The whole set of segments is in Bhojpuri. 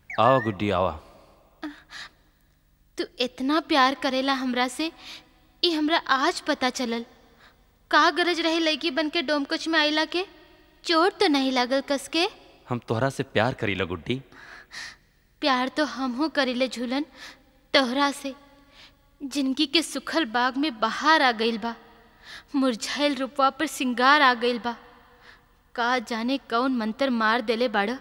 आवा गुड्डी आवा तू इतना प्यार करेला हमरा से ई हमरा आज पता चलल का गरज रही लड़की बन के डोमकच में आइला के चोट तो नहीं लागल कस के हम तोहरा से प्यार करीला गुड्डी प्यार तो हमहू करीले झूलन तोहरा से जिंदगी के सुखल बाग में बहार आ गइल बा मुरझाइल रूपवा पर सिंगार आ गइल बा का जाने कौन मंत्र मार देले बाड़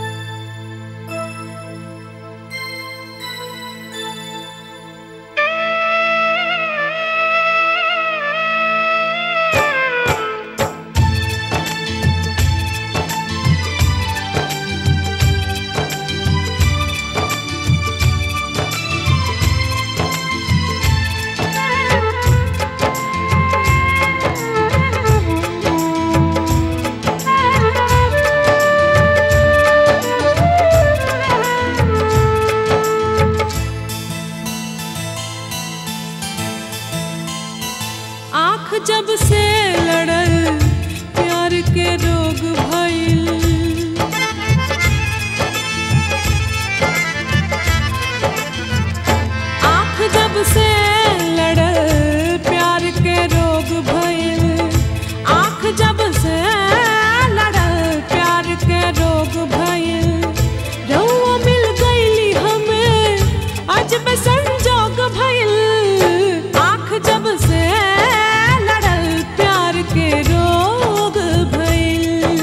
आँख जब से लड़ल प्यार के रोग भइल आँख जब से लड़ल प्यार के रोग भइल आँख जब से लड़ल प्यार के रोग भइल रउआ मिल गइली हमें अजब संजोग भइल आँख जब से लड़ल प्यार के रोग भइल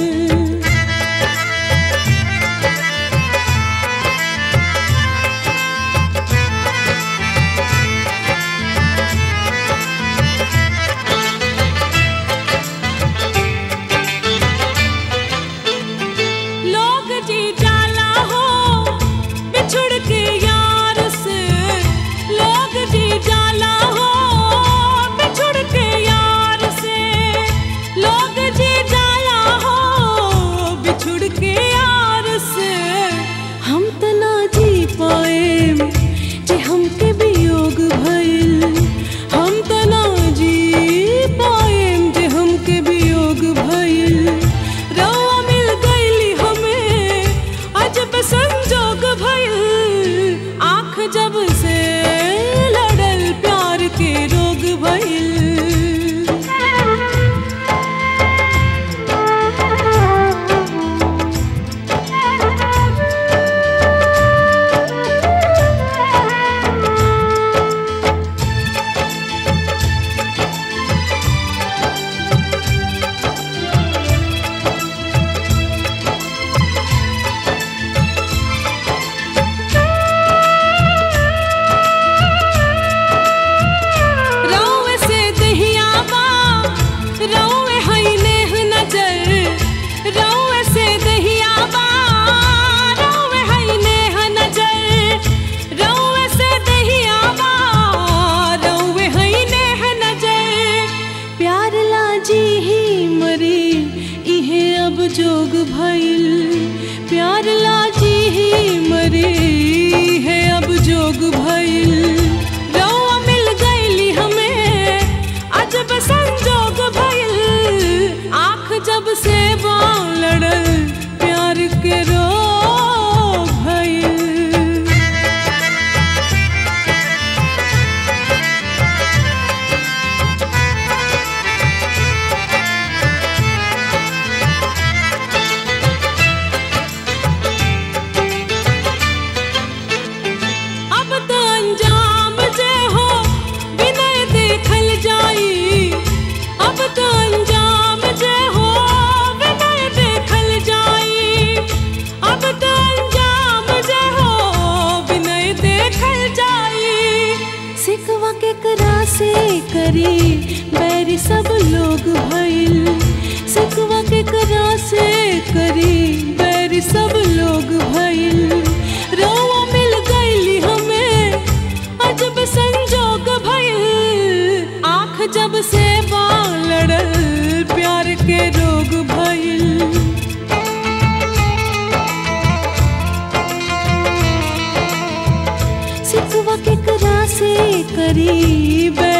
लोग जी जाला हो बिछुड़ के यार से लोग जी जाला हो बिछुड़ के यार से लोग जी जाला हो बिछुड़ के यार से हम त ना जी पाए जे हमके वियोग भइल हम त ना जी पाए जे हमके वियोग भइल रउआ मिल गइली हमें अजब संजोग भइल आँख जब से लड़ल प्यार के रोग भइल रउए से दहिया बा रउए हई नेह नजर रउए से दहिया बा रउए हई नेह नजर रउए से दहिया बा रउए हई नेह नजर प्यार लाजी ही मरी इहे अब जोग भइल प्यार लाजी ही मरी है अब जोग भइल रउआ मिल गइली हमें अजब संजोग भइल आँख जब से बाँ लड़ल प्यार के रोग भइल अब तो अंजाम जे हो बिनय देखल जाई अब तो अंजाम जे हो बिनय देखल जाई अब तो अंजाम जे हो बिनय देखल जाई सिकवा के करा से करी बैरी सब लोग भइल सिकवा के करा से करी बैरी सब लोग भइल रोवा मिल गइली हमें अजब संजोग भइल आँख जब से बाँ लड़ल प्यार के रोग भइल सिकवा के करा से करी